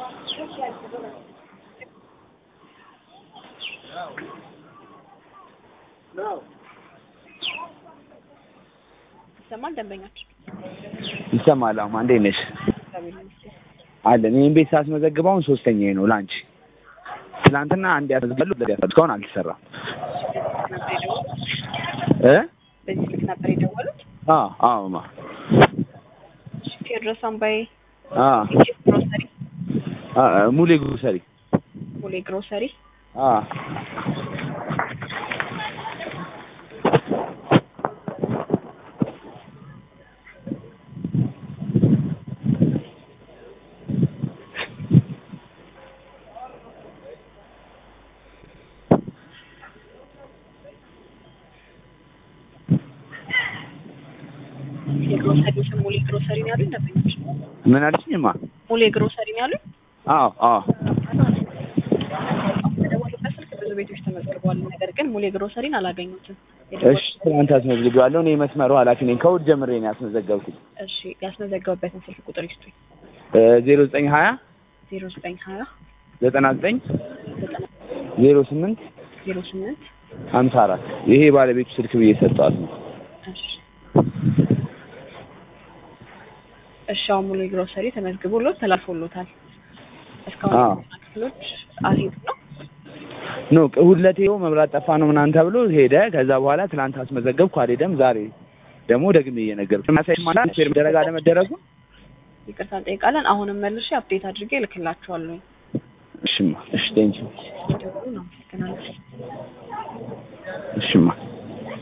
ይሰማል ደንበኛችን ይሰማል። አሁን እንዴት ነሽ? እግዚአብሔር ይመስገን። አለን ይህን ቤት ሳስመዘግብ አሁን ሶስተኛዬ ነው ላንቺ። ትናንትና አንድ ያስመዘግባሉ እስካሁን አልተሰራም ነበር የደወሉት? እ በዚህ ስልክ ነበር የደወሉት? አዎ አዎ ማ እሺ፣ ቴዎድሮስ አምባዬ አ ኢጂፕት ግሮሰሪ አ ሙሌ ግሮሰሪ ሙሌ ግሮሰሪ አ የግሮሰሪ ስም ሙሌ ግሮሰሪ ነው ያሉኝ ደንበኞች? ምን አልሽኝማ? ሙሌ ግሮሰሪ ነው ያሉኝ? አዎ አዎ በደወሉበት ስልክ ብዙ ቤቶች ተመዝግበዋል። ነገር ግን ሙሌ ግሮሰሪን አላገኙትም። እሺ ትናንት አስመዝግቤዋለሁ። እኔ የመስመሩ ኃላፊ ነኝ። ከእሑድ ጀምሬ ነው ያስመዘገብኩት። እሺ ያስመዘገቡበትን ስልክ ቁጥር ይስጡኝ። ዜሮ ዘጠኝ ሀያ ዜሮ ዘጠኝ ሀያ ዘጠና ዘጠኝ ዘጠና ዜሮ ስምንት ዜሮ ስምንት ሀምሳ አራት ይሄ ባለቤቱ ስልክ ብዬ ሰጠዋት ነው። እሺ እሺ አሁን ሙሉ ግሮሰሪ ተመዝግቦሎት ተላልፎሎታል። እስካሁን አዎ። የጤና ክፍሎች አልሄዱም ነው። ኖ ሁለቴ ይኸው መብራት ጠፋ ነው ምናምን ተብሎ ሄደ። ከዛ በኋላ ትናንት አስመዘገብኩ አልሄደም። ዛሬ ደግሞ ደግሜ እየነገርኩ ማሳይ ማለት ፌር መደረግ አለመደረጉ ይቅርታ እንጠይቃለን። አሁንም መልሼ አፕዴት አድርጌ እልክላችኋለሁ። እሽማ እሺ ቴንኪው ደውሉ ነው። አመሰግናለሁ። እሽማ